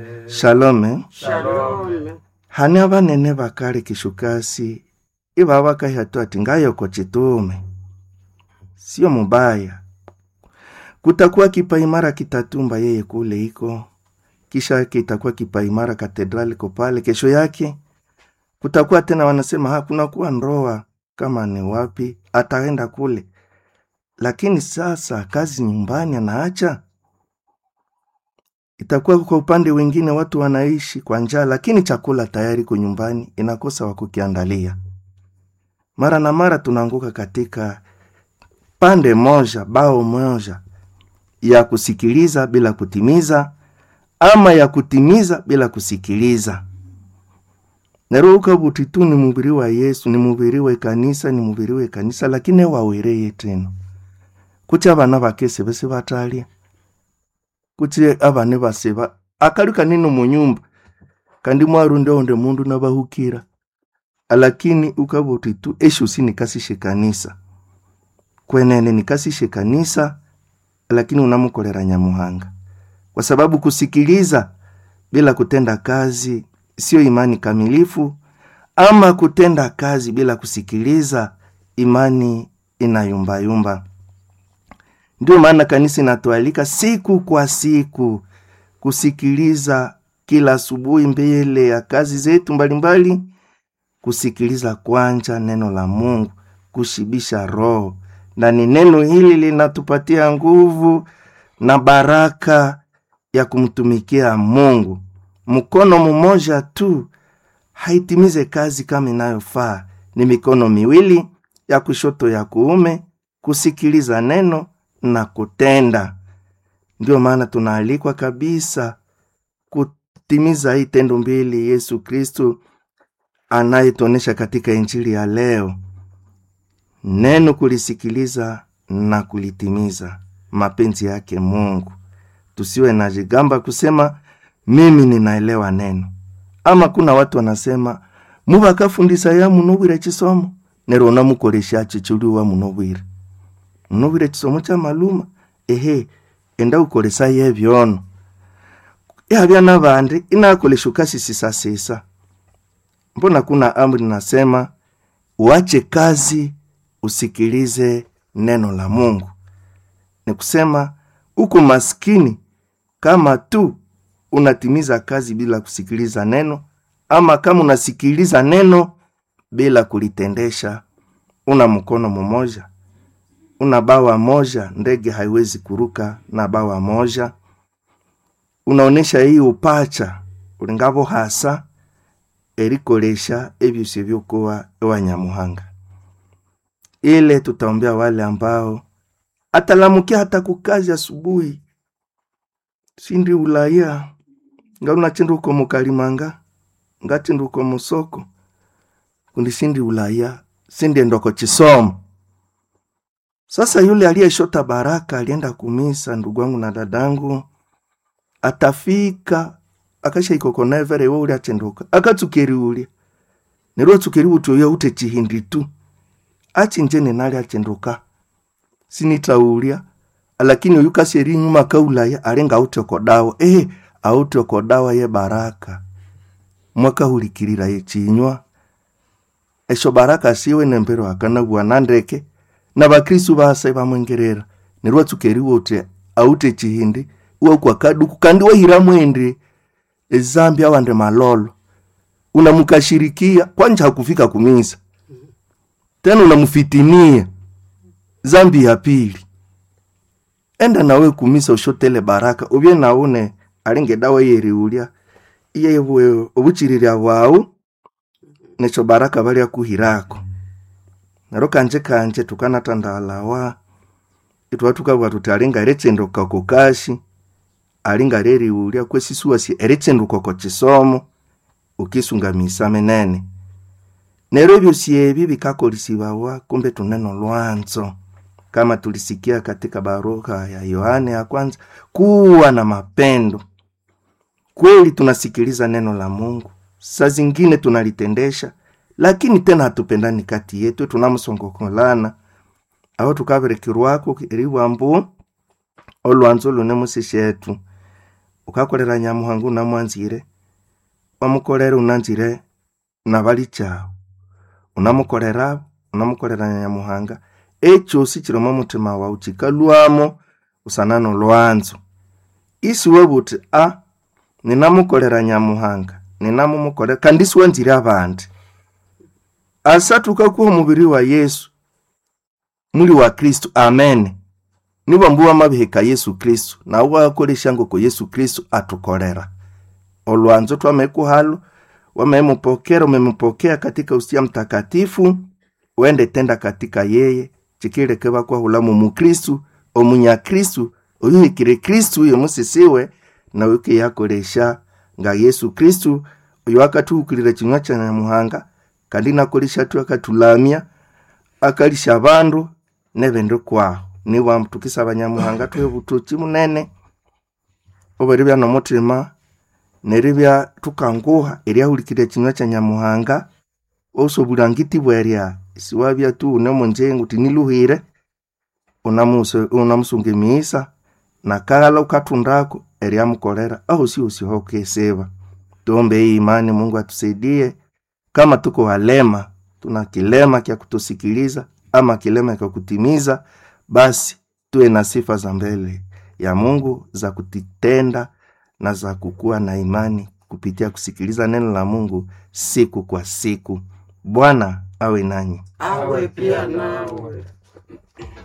shalome Shalom. hani abanene bakali kishukasi iba bakahatu ati ngayoko chitume sio mubaya kutakuwa kipaimara kitatumba yeye kule iko kisha kitakuwa kipaimara katedrali ko pale kesho yake kutakuwa tena wanasema hakuna kuwa ndoa kama ni wapi ataenda kule lakini sasa kazi nyumbani anaacha itakuwa kwa upande wengine watu wanaishi kwa njaa lakini chakula tayari ko nyumbani inakosa wa kukiandalia mara na mara tunaanguka katika pande moja bao moja ya kusikiliza bila kutimiza ama ya kutimiza bila kusikiliza neruka butitu ni mubiri wa yesu ni mubiri we kanisa ni mubiri we kanisa lakini wawereye teno kuti abana bakese bese batalia kuti abane baseba akali kanene munyumba kandi mwarundi onde mundu nabahukira lakini ukabuti tu eshusi nikasishe kanisa kwenene nikasishe kanisa lakini unamukolera nyamuhanga kwa sababu kusikiliza bila kutenda kazi sio imani kamilifu ama kutenda kazi bila kusikiliza imani inayumbayumba ndio maana kanisa inatualika siku kwa siku kusikiliza kila asubuhi mbele ya kazi zetu mbalimbali kusikiliza kwanja neno la mungu kushibisha roho na ni neno hili linatupatia nguvu na baraka ya kumtumikia mungu mkono mmoja tu haitimize kazi kama inayofaa ni mikono miwili ya kushoto ya kuume kusikiliza neno na kutenda ndio maana tunaalikwa kabisa kutimiza hii tendo mbili yesu kristu anayetuonyesha katika injili ya leo neno kulisikiliza na kulitimiza mapenzi yake mungu tusiwe na jigamba kusema mimi ninaelewa neno ama kuna watu wanasema mubakafundisa ya munobwire chisomo nero unamukolesha chichuliwa munobwire munobwire chisomo cha maluma ehe enda ukolesa yebyono yabya nabandi inakolesha ukasisisasisa mbona kuna amri nasema uache kazi usikilize neno la mungu ni kusema uko maskini kama tu unatimiza kazi bila kusikiliza neno ama kama unasikiliza neno bila kulitendesha una mkono mmoja una bawa moja ndege haiwezi kuruka na bawa moja unaonesha hii upacha ulingavo hasa erikolesha ebyosyo byokuwa ewanyamuhanga ile tutaombea wale ambao atalamukia hata kukazi asubuhi sindi ulaya nga unachinda uko mukalimanga ngachinda uko musoko kundi sindi ulaya sindi endoko chisomo sasa yule aliyeshota baraka alienda kumisa ndugu wangu na dadangu atafika akashaikokonevere we uli achenduka akatsukeri ulya nero tsukeri utoya ute chihindi tu achinjene nali achenduka sinitaulya lakini uyu kaseri nyuma kaulaya alinga aute kodawa ehe aute kodawa ye baraka mwakahulikilila ye chinywa esho baraka siwe nembero akana bwana ndeke na bakristu base bamwengerera nerwo tsukeri wote aute chihindi uwa kaduku kandi wahira mwende ezambi awande malolo unamukashirikia kwanja hakufika kumisa tena unamfitinia zambi ya pili enda nawe kumisa ushotele baraka ubye naune alinge dawa yeriulya iyebwe obuchililya bwawu necho baraka balya kuhirako nero kanje kanje tukanatandalawa itwa tukabwa tuti alinga erechendoka kukashi alinga leriulya kwesisuwasi erechenduka ko chisomo ukisunga misa menene nero ebyosi ebi bikakolisibawa kumbe tuneno lwanzo kama tulisikia katika barua ya yohane ya kwanza kuwa na mapendo kweli tunasikiliza neno la mungu saa zingine tunalitendesha lakini tena hatupendani kati yetu tunamsongokolana aho tukaberekerwako eriwambu olwanzo lune musishetu ukakolera nyamuhanga unamwanzire wamukolera unanzire na bali chawo unamukolera abo unamukolera nyamuhanga ekyosi kiri omu mutima wawu kikalwamo usana nolwanzo isiwe buti a ninamukolera nyamuhanga ninamumukolera kandi siwanzire abandi asa tukakuha omubiri wa yesu muli wa kristu amen nibambu wamabihika yesu kristu nawe wakolesha ngoko yesu kristu atukolera olwanzo twamekuhalo wamemupokera umemupokea katika usia mtakatifu wende tenda katika yeye chikileke bakwahulamu mukristu omunyakristu oyuhikire kristu uyo musisiwe nawe ukiyakolesha nga yesu kristu oyo akatuhukilira chinywa cha nyamuhanga kandi nakolesha tu akatulamya akalisha bandu nebindu kwaho niwa tukisaba nyamuhanga tuhe butuki munene oberibya nomutima neribya tukanguha eryahulikirya chinywa cha nyamuhanga osobulangiti bwerya siwabya tu unemunjengu tiniluhire unamuse- unamusunga emiisa nakala ukatundako eryamukolera ahosi hokesiba tuombe hii imani mungu atusaidie kama tuko walema tuna kilema kya kutusikiliza ama kilema kya kutimiza basi tuwe na sifa za mbele ya mungu za kutitenda na za kukuwa na imani kupitia kusikiliza neno la mungu siku kwa siku bwana awe nanyi awe pia nawe